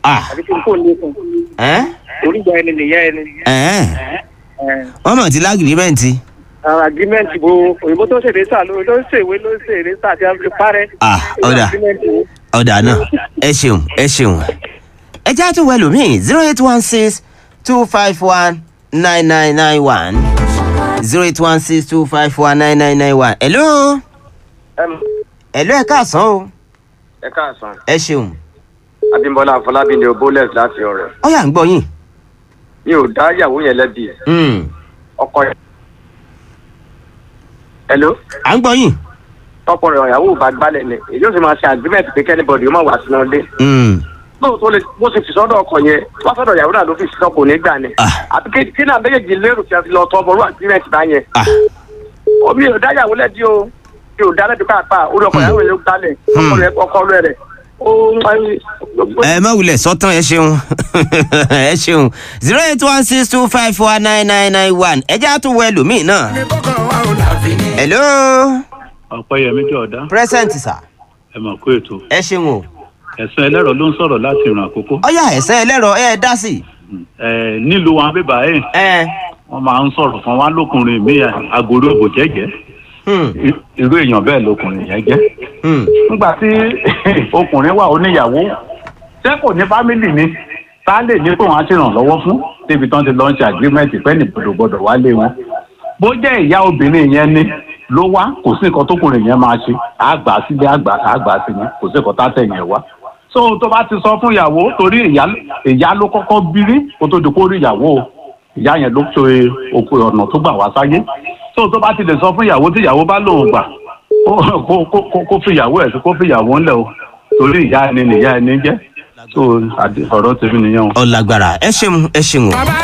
ah àbí kí n kò ní fún ẹ́ orí ìyá ẹni nìyá ẹni. ẹ́ ẹ, wọ́n mọ̀ tí lágìrìmẹ́ǹtì àwọn agreement bo òyìnbó tó ṣèlè sà ló ló ṣèwé ló ṣèlè sà tí a fi parẹ́. Ah, ọ̀dà. Agreement wo. ọ̀dà náà ẹ ṣeun ẹ ṣeun ẹ já tún wẹ̀ lómi zero eight one six two five one nine nine nine one zero eight one six two five one nine nine nine one hello hello ẹ káàsán o ẹ káàsán ẹ ṣeun abimbola afọlábí ni oboles láti ọrẹ ó yà ń gbọ́ yín mi ò dá ìyàwó yẹn lẹ́bi Mm, ọkọ yẹn. hello à ń gbọ́ yín tọpọ rẹ ìyàwó ò bá gbálẹ̀ ni èyí ó sì máa ṣe agreement pé kẹ́nìbọ̀dì ó máa wà sínú ilé Mm, lóòótọ́ lè bó ṣe fi sọ́dọ̀ ọkọ yẹn wọ́n sọ́dọ̀ ìyàwó náà ló fi sísọ kò ní gbà ni Ah. àti kí kí náà méjèèjì lérò fi lọ tọ́ bọ̀rọ̀ agreement bá yẹn ah omi ò dá ìyàwó lẹ́bi o mi ò dá lẹ́bi pàápàá orí ọkọ ìyàwó yẹn ló gbálẹ̀ ọkọ rẹ ọkọ rẹ rẹ ó ẹ má wulẹ̀ sọ́tàn ẹ ṣeun ẹ ṣeun zero eight one six two five four nine nine nine one ẹ já tún wẹ̀ lómi náà hello ọ̀pẹ́yẹmí jọ̀ọ́dá present sir ẹ mọ̀ kó ètò ẹ ṣeun o ẹ̀sán ẹlẹ́rọ ló ń sọ̀rọ̀ láti ìrìn àkókò ọyà ẹ̀sẹ̀ ẹlẹ́rọ ẹ dá sí ẹ̀ nílùú wọn bíbá ẹ̀ ẹ wọ́n máa ń sọ̀rọ̀ fún wa lókùnrin mi àgòrò òbò jẹ́jẹ́ hmm, I- irú èèyàn bẹ́ẹ̀ lókùnrin yẹn jẹ́ hmm. nígbà tí ọkùnrin wà oníyàwó ṣé kò ní fámìlì ni tá a lè ní pé wọ́n á ṣèrànlọ́wọ́ fún débi tán ti lọ ń ṣe àgírímẹ́ǹtì pẹ́ ní gbọdọ̀ wálé wọn bó jẹ́ ìyá obìnrin yẹn ni ló wá kò sí nǹkan tókùnrin yẹn máa ṣe àgbà sílé àgbà àgbà sí ni kò sí nǹkan tá tẹ̀yìn ẹ̀ wá so tó bá ti sọ fún ìyàwó torí ìyá ìyá ló kọ́kọ́ bírí kó tó di kó rí ìyàwó o. ìyá yẹn ló ṣe òkú ọ̀nà tó gbà wá sáyé so tó bá ti lè sọ fún ìyàwó tí ìyàwó bá lòun gbà kó kó kó kó fi ìyàwó ẹ̀ sí kó fi ìyàwó ńlẹ̀ o torí ìyá ẹni nìyá ẹni jẹ́ so àdì- ọ̀rọ̀ tèmi nìyẹn o. ọlágbára ẹ ṣeun ẹ ṣeun o.